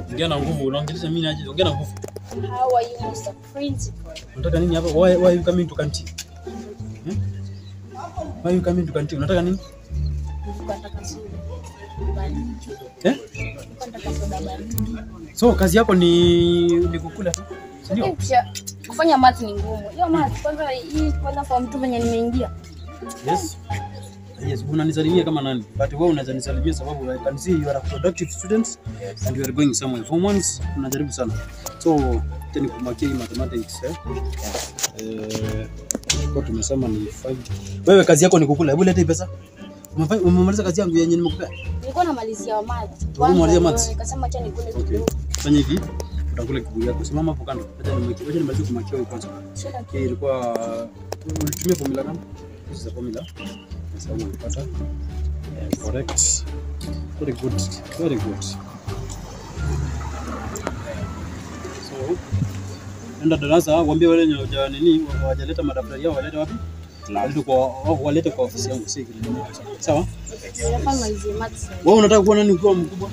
Ongea na nguvu, unaongelesha mimi aje? Ongea na nguvu. How are you, Mr. Principal? Unataka nini hapa? Why why you coming to canteen? Hmm? Why you coming to canteen? Unataka nini? Nilikuwa nataka soda baridi. Eh? Nilikuwa nataka soda baridi. So kazi yako ni ni kukula tu. Si ndio? Eh, kisha kufanya math ni ngumu. Hiyo math kwanza hii kwanza kwa mtu venye nimeingia. Yes. Yes, unanisalimia kama nani? But wewe unaweza nisalimia sababu I can see you are a productive student and you are going somewhere. Form ones unajaribu sana. So tena kumakia hii mathematics eh. Eh, kwa tumesema ni 5. Wewe kazi yako ni kukula. Hebu leta hii pesa. Umefanya- Umemaliza kazi yangu yenye nimekupea. Nilikuwa namalizia math. Umemalizia Kwanza maths? ndio Nikasema acha nikule Okay. kidogo. Fanya hivi. Utakula kiburi yako. Simama hapo kando. Acha nimalizie. Acha nimalizie kumakia hii kwanza. Shida Okay, ilikuwa ulitumia formula gani? This is a formula. Yes, I will pata. Yeah, correct. Very good. Very good. So, enda darasa waambie wale wenye hawaja nini hawajaleta madaftari yao walete wapi? Walete kwa walete kwa ofisi yangu si kile. Sawa? Nilikuwa nimalizie math sasa. Wewe unataka kuwa nani ukiwa mkubwa?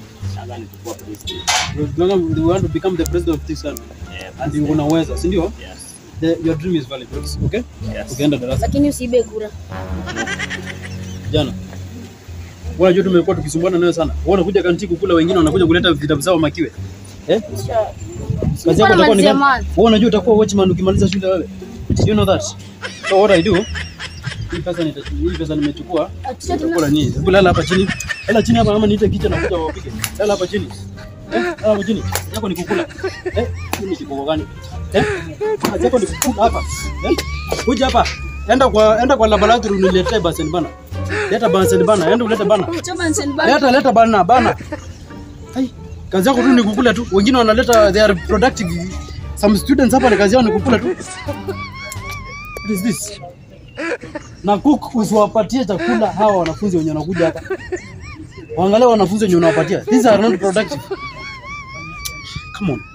You want- you want to become the president of this country. And you unaweza, si ndio? The, your dream is valid, okay? Ukienda darasa Lakini usiibe kura. jana. Wewe unajua tumekuwa tukisumbuana nayo sana. Wewe unakuja kanti kukula, wengine wanakuja kuleta vitabu zao makiwe. Eh? Kisha Kazi Nilikuwa yako itakuwa ni namalizia gani? math. Wewe unajua utakuwa watchman ukimaliza shule wewe. Do you know that? So what I do? Hii pesa nita hii pesa nimechukua. Atisha tena. Nitakula nini? Hebu lala hapa chini. Lala chini hapa ama niite kicha na kuja wapige. Lala hapa chini. Eh? Lala hapa chini. Kazi yako ni kukula. Eh? Hii ni kikoko gani? Eh? Kazi yako ni kukula hapa. Eh? Kuja hapa. Enda kwa enda kwa laboratory uniletee basen bana. Leta basen bana. Enda ulete bana. Choma nsend bana. Leta leta bana bana. Hai. Kazi yako tu ni kukula tu. Wengine wanaleta they are productive. Some students hapa ni kazi yao ni kukula tu. What is this? Na cook usiwapatie chakula hawa wanafunzi wenye wanakuja hapa. Waangalie wanafunzi wenye unawapatia. These are not productive. Come on.